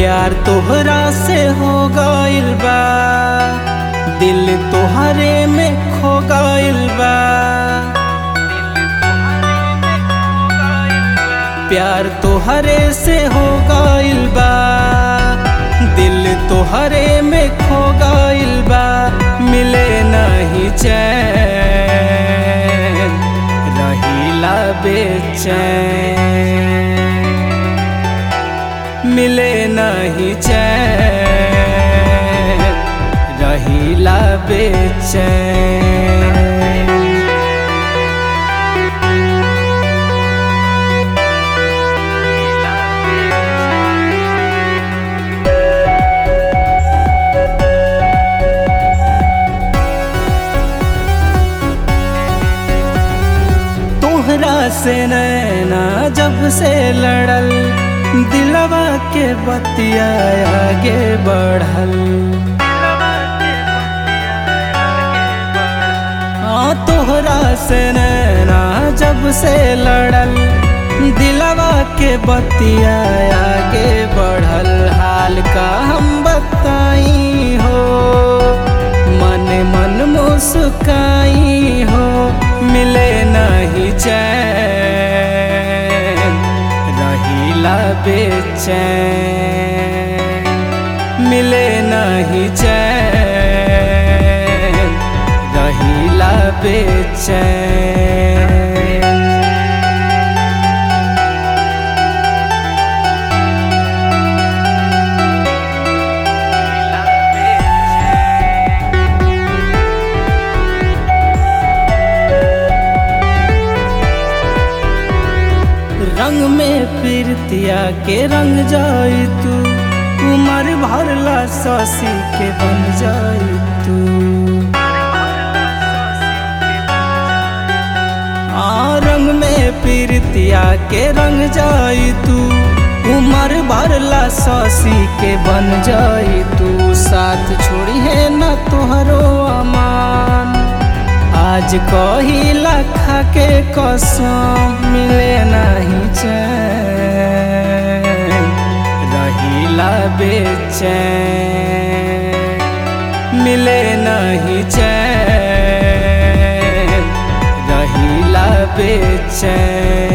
प्यार तोहरा से हो गइल बा दिल तोहरे में खो गइल बा प्यार तोहरे से हो गइल बा दिल तोहरे में खो गइल बा मिले नहीं चैन रहीला बेचैन मिले नहीं चैन रहीला बेचैन तोहरा से नैना जब से लड़ल दिलवा के बतिया आगे बढ़ल हाँ तोहरा से नैना जब से लड़ल दिलवा के बतिया आगे बढ़ल हाल का हम बताई हो मन मन मुस्काई हो मिले नहीं चैन रहीला बेचैन मिले नहीं चैन रहीला बेचैन रंग में पीरतिया के रंग जाई तू उमर भरला ससी के बन जाई तू आ रंग में पीरतिया के रंग जाई तू उमर भरला ससी के बन जाई तू साथ छोड़ी है न तोहरो अमान आज कहिला खा के कसम मिले नहीं चैन रहीला बेचैन मिले नहीं चैन रहीला बेचैन